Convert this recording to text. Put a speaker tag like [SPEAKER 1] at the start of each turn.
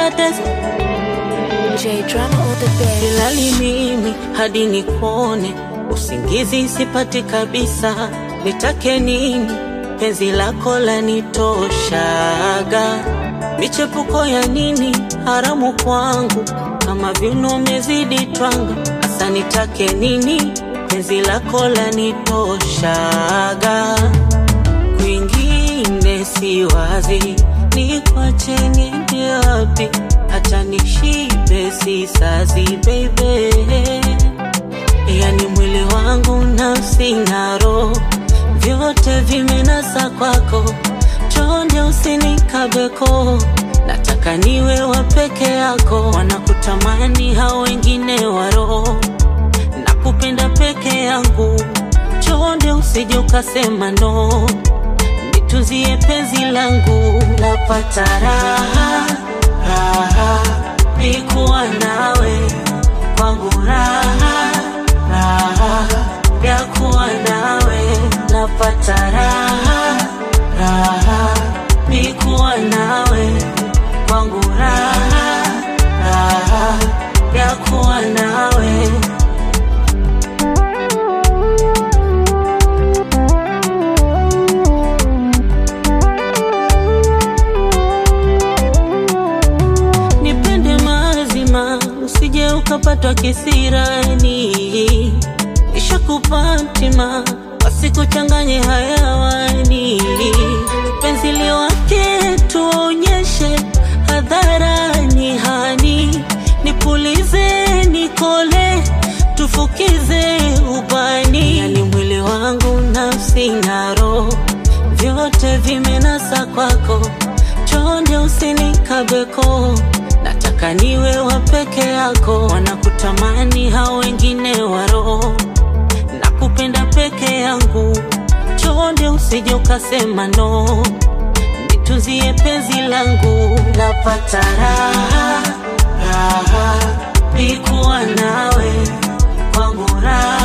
[SPEAKER 1] paradise
[SPEAKER 2] J drama on the bed.
[SPEAKER 1] silali mimi hadi nikuone, usingizi sipati kabisa, nitake nini? Penzi lako lanitoshaga, michepuko ya nini haramu kwangu, kama viuno umezidi twanga, hasa nitake nini? Penzi lako lanitoshaga, kwingine si wazi, nikwache niende wapi? Hata nishibe si sazi baby, yani mwili wangu nafsi na roho vyote vimenasa kwako, chonde usinikabeko, nataka niwe wa peke yako, wanakutamani hao wengine wa roho na kupenda peke yangu, chonde usije ukasema no, nitunzie penzi langu, napata raha raha nikuwa nawe kwangu raha raha ya kuwa nawe napata raha raha nikuwa nawe kwangu raha raha ya kuwa nawe nipende mazima, usije ukapatwa kisirani. Nishakupatima wasikuchanganye hayawani, penzi liwake tuonyeshe hadharani, hani nipulize, nikole, tufukize ubani, yani mwili wangu, nafsi na roho vyote vimenasa kwako, chonde usinikabeko, nataka niwe wa peke yako, wanakutamani hao wengine wa roho, na kupenda peke yangu, chonde usije ukasema no, nitunzie penzi langu, napata raha raha nikuwa nawe kwangu raha